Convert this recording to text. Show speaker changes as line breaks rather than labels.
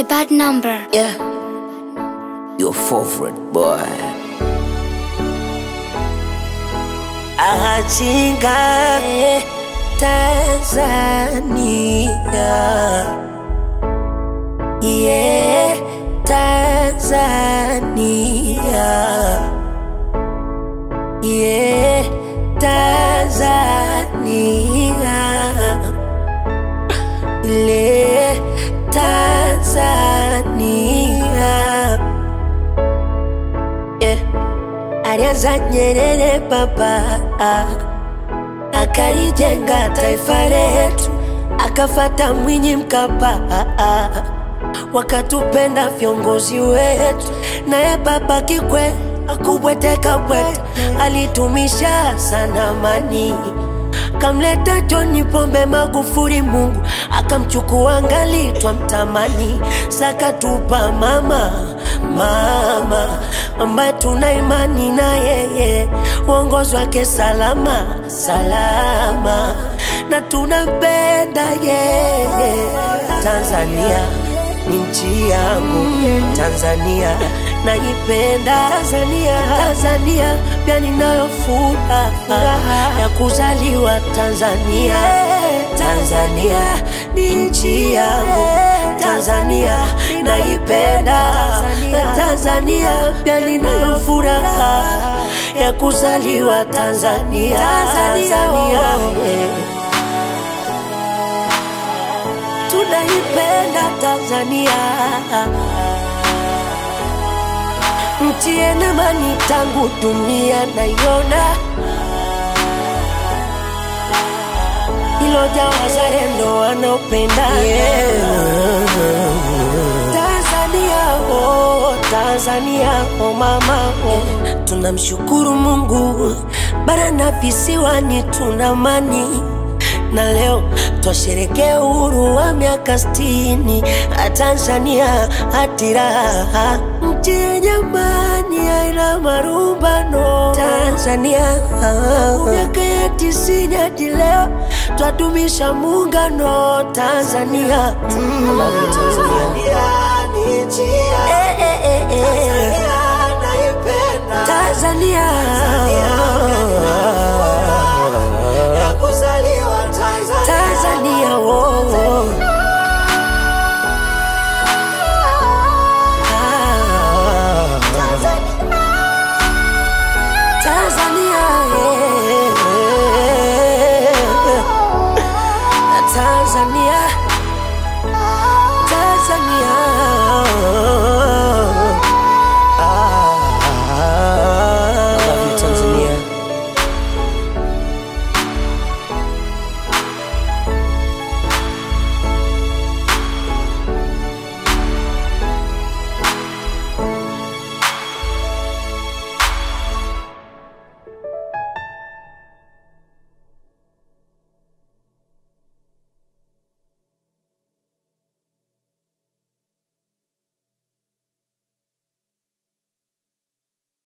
the bad number.
Yeah, your favorite boy. Achinga Tanzania, yeah, Tanzania, yeah, Tanzania, yeah, Tanzania. Yeah. Alianza Nyerere baba, akalijenga taifa letu, akafata Mwinyi Mkapa, wakatupenda viongozi wetu, naye baba Kikwete akubweteka bwete, alitumisha sana amani kamleta John Pombe Magufuli, Mungu akamchukua ngali twamtamani, sakatupa mama mama ambaye tuna imani na yeye, uongozi wake salama salama, na tunampenda yeye. Tanzania ni nchi yangu, Tanzania naipenda Tanzania, Tanzania pia ninayo furaha ya kuzaliwa Tanzania. Tanzania ni nchi yangu, Tanzania naipenda Tanzania, pia ninayo furaha ya kuzaliwa Tanzania. Tanzania, eh. tunaipenda Tanzania nchi yenye amani tangu dunia naiona, iloja wazalendo wanaopenda Tanzania, oh, Tanzania, oh mama, oh. Tunamshukuru Mungu bara na visiwani tuna amani na leo twasherekea uhuru wa miaka sitini Tanzania hatiraha nchi yenye amani haina marumbano Tanzania miaka ya tisini hadi leo twadumisha muungano Tanzania mm. Eh, eh, eh, eh. Tanzania Tanzania, oh, oh.